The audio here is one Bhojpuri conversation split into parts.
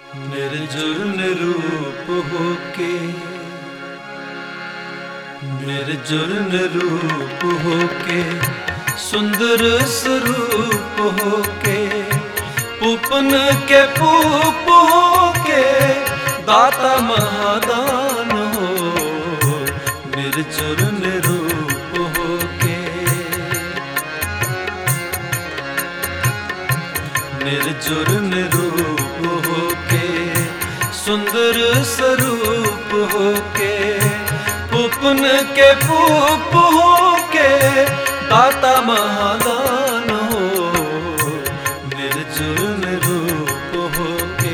निर्जुर निरूप होके निर्जुर निरूप होके सुंदर स्वरूप होके पुपन के पूप होके दाता महादान हो निर्जुर निरूप होके निर्जुर निरूप होके सुंदर स्वरूप होके पुपन के पूप होके दाता महादान हो निर्जुर निरूप होके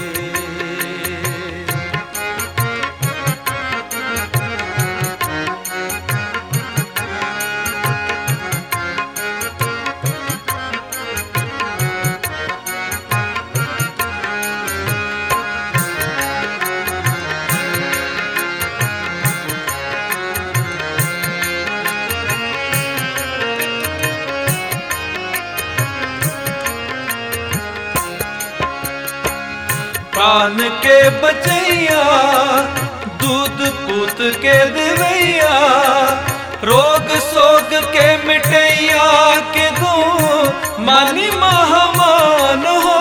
प्राण के बचैया दूध पूत के दिवैया रोग सोग के मिटैया के दो मानी महामान हो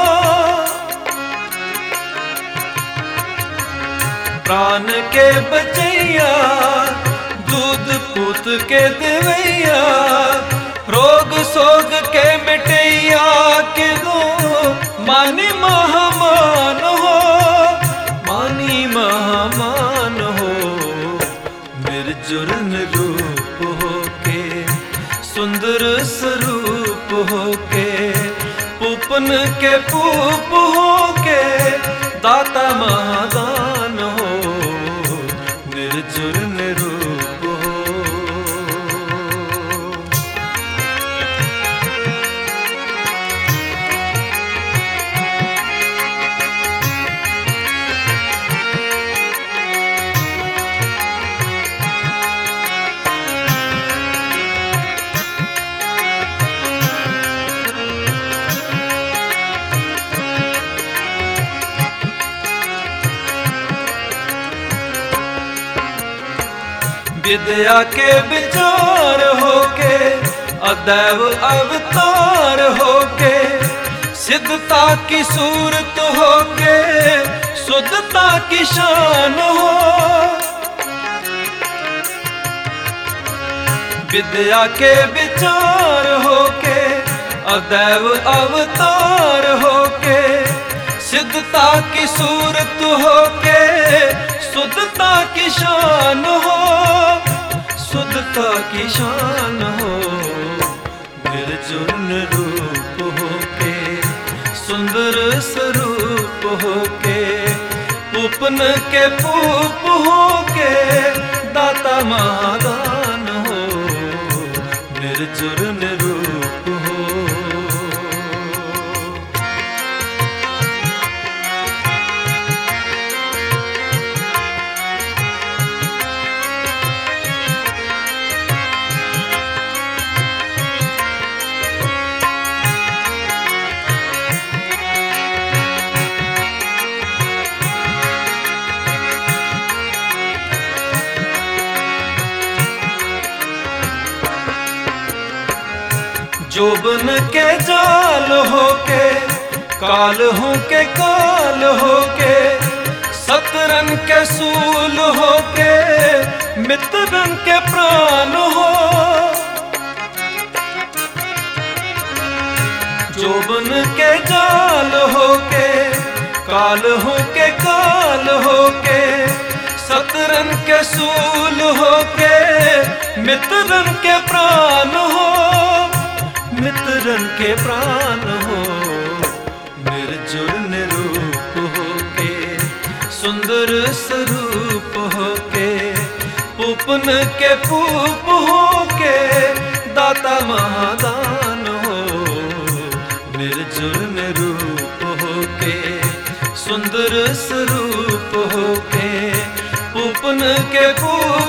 प्राण के बचैया दूध पूत के दिवैया रोग सोग के मिटैया के दो मानी महामान हो मानी महामान हो निर्जुर रूप होके सुंदर स्वरूप होके पुपन के पूप होके दाता महादान हो निर्जुर निरूप हो विद्या के विचार होके अदैव अवतार होके सिद्धता की सूरत होके शुद्धता की शान हो विद्या के विचार होके अदैव अवतार होके सिद्धता की सूरत होके शुद्धता की शान हो शुद्धता की शान हो निर्जुन रूप होके सुंदर स्वरूप होके उपन के पूप होके दाता महादान हो निर्जुर निरूप हो जोबन के जाल होके काल हो के काल होके सतरन के सूल होके मित्रन के प्राण हो जोबन के जाल होके काल होके काल होके सतरन के सूल होके मित्रन के प्राण हो मित्रन के प्राण हो निर्जुर निरूप होके सुंदर स्वरूप होके पुपन के पूप होके दाता महादान हो निर्जुर निरूप होके सुंदर स्वरूप होके पुपन के पूप